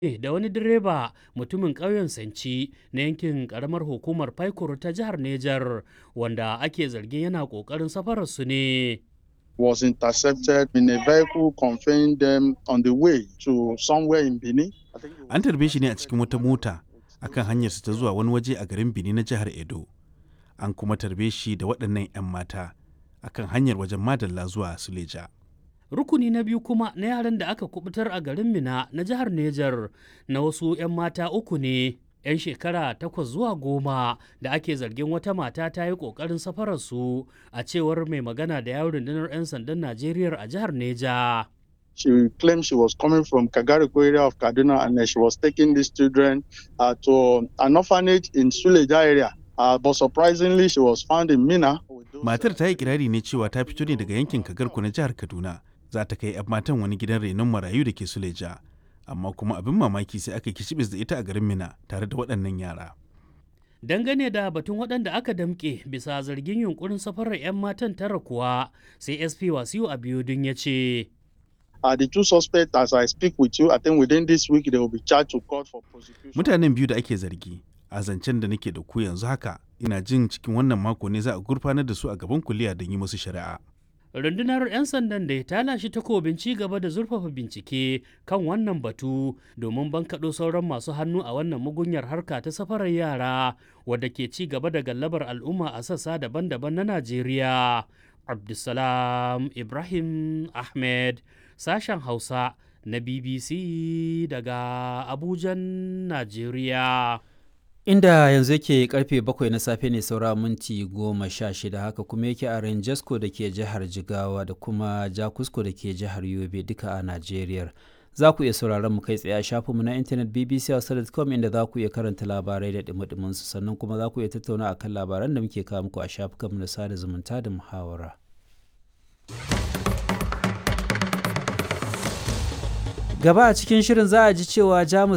da wani direba mutumin ƙauyen Sanci na yankin ƙaramar hukumar Faikuru ta jihar Nejar wanda ake zargin yana ƙoƙarin safararsu ne. was intercepted in a vehicle conveying them on the way to somewhere in Benin. I think it was- An tarbe shi ne a cikin wata mota akan hanyarsa ta zuwa wani waje a garin Benin na jihar Edo. An kuma tarbe shi da waɗannan 'yan mata akan hanyar wajen Madalla zuwa Suleja. Rukuni na biyu kuma na yaran da aka kubutar a garin Mina na jihar Nejar na wasu 'yan mata uku ne. 'yan shekara takwas zuwa goma da ake zargin wata mata ta yi ƙoƙarin safararsu a cewar mai magana da yawon rundunar 'yan sandan Najeriya a jihar Neja. She claimed she was coming from Kagariko area of Kaduna and then she was taking these children uh, to an orphanage in Suleja area. Uh, but surprisingly, she was found in Mina. with those- Matar ta yi kirari ne cewa ta fito ne daga yankin Kagarku na jihar Kaduna. Za ta kai 'yan matan wani gidan renon marayu da ke Suleja. Amma kuma abin mamaki sai aka kicibis da ita a garin Mina tare da waɗannan yara. Dangane da batun waɗanda aka damƙe bisa zargin yunkurin safarar 'yan matan tara kuwa sai SP Wasiu Abiodun ya ce. Uh, the two suspects, as I speak with you, I think within this week they will be charged to court for prosecution. Mutanen biyu da ake zargi a zancen da nake da ku yanzu haka ina jin cikin wannan mako ne za a gurfanar da su a gaban kuliya don yi musu shari'a. rundunar 'yan sandan da ta lashe takobin ci gaba da zurfafa bincike kan wannan batu domin bankaɗo sauran masu hannu a wannan mugunyar harka ta safarar yara wadda ke ci gaba da gallabar al'umma a sassa daban-daban na najeriya abdulsalam ibrahim ahmed sashen hausa na bbc daga abujan najeriya inda yanzu yake karfe bakwai na safe ne saura minti goma sha shida haka kuma yake a ranjasko da ke jihar jigawa da kuma jakusko da ke jihar yobe duka a najeriya za ku iya sauraron mu kai tsaye a shafinmu na intanet bbc.com inda za ku iya karanta labarai da dumi su sannan kuma za ku iya tattauna akan labaran da muke kawo muku a shafukanmu na sada zumunta da muhawara gaba a cikin shirin za a ji cewa jamus